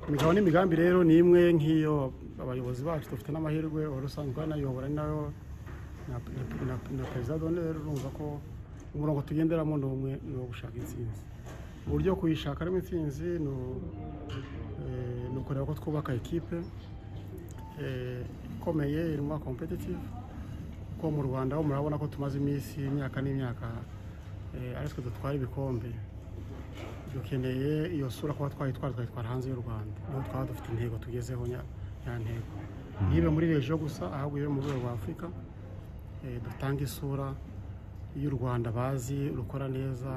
imigabo n'imigambi rero ni imwe nk'iyo abayobozi bacu dufite n'amahirwe wari usanzwe banayobora ni nayo na perezida done rero urumva ko umurongo tugenderamo ni umwe ni uwo gushaka intsinzi uburyo kuyishakamo intsinzi ni eh, ni ukureba ko twubaka ekipe eh, ikomeye irimo kompetitive kuko mu rwanda ho murabona ko tumaze iminsi imyaka n'imyaka eh, ari twe dutwara ibikombe dukeneye iyo sura kuba twayitwara tukayitwara hanze y'u rwanda niho twaba dufite intego tugezeho nya- nyantego ntibe muri regiyo gusa ahubwo ibe mu rwego rwa afurika eh, dutanga isura y'u rwanda bazi rukora neza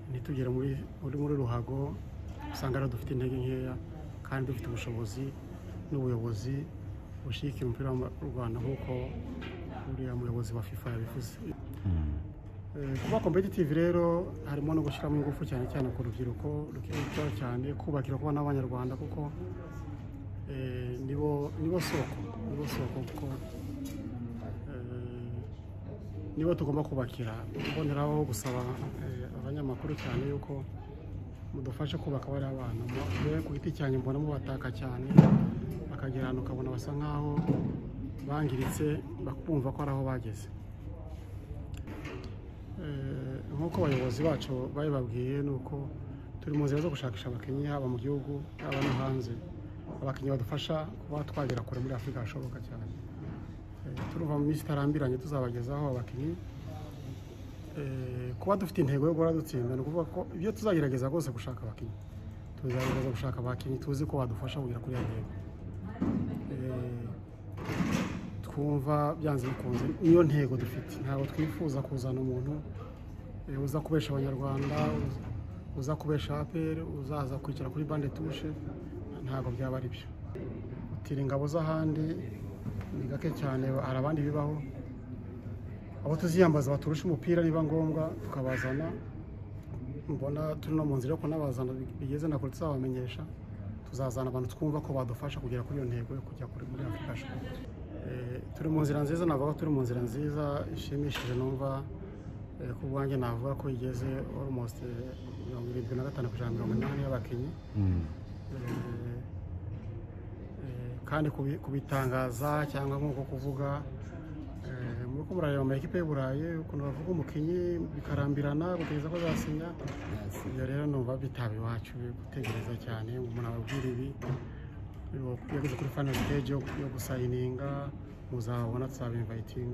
ntitugere muri muri- muri ruhago usanga rero dufite intege nkeya kandi dufite ubushobozi n'ubuyobozi bushyigikira umupira w'u rwanda nk'uko uriya muyobozi wa fifa yabivuze Eh, kuba kompetitive rero harimo no gushyiramo ingufu cyane cyane ku rubyiruko rukiri cyane kubakira kuba n'abanyarwanda kuko eh, nibo nibo soko nibo soko kuko eh, nibo tugomba kubakira mboneraho gusaba eh, abanyamakuru cyane yuko mudufashe kubaka bariya abana mwe ku giti cyanjye mbona mubataka cyane bakagera ahantu ukabona basa nkaho bangiritse bakumva ko ari aho bageze Eh, nk'uko abayobozi bacu babibabwiye ni uko turi mu nzira zo gushakisha abakinnyi haba mu gihugu haba no hanze abakinnyi badufasha kuba twagera kure muri afurika hashoboka cyane Eh, turumva mu minsi itarambiranye tuzabagezaho abakinnyi Eh, kuba dufite intego yo guhora dutsinda ni ukuvuga ko ibyo tuzagerageza rwose gushaka abakinnyi tuzagerageza gushaka abakinnyi tuzi ko badufasha kugera kuri iyo ntego Eh, twumva byanze bikunze niyo ntego dufite ntabwo twifuza kuzana umuntu eh, uza kubesha abanyarwanda uza- uza kubesha apr uzaza kwicara kuri bande tushe ntabwo byaba ari byo gutira ingabo z'ahandi ni gake cyane hari abandi bibaho abo tuziyambaza baturusha umupira niba ngombwa tukabazana mbona turi no mu nzira yo kunabazana bigeze na kure tuzabamenyesha tuzazana abantu twumva ko badufasha kugera kuri iyo ntego yo kujya kuri muri afurika shopu Eh, turi mu nzira nziza navuga ko turi mu nzira nziza ishimishije numva eh, ku bwanjye navuga ko igeze almost eh, mirongo irindwi na gatanu ku ijana mirongo inani y'abakinnyi Eh, eh, kandi kubi- kubitangaza cyangwa nk'uko kuvuga eh, muri ko murareba amakipe y'i burayi ukuntu bavuga umukinnyi bikarambirana gutegereza ko azasinya ibyo rero numva bitaba iwacu gutegereza cyane umuntu ababwira ibi yageze kuri final stage yo yo gusayininga muzabona tuzabivayitinga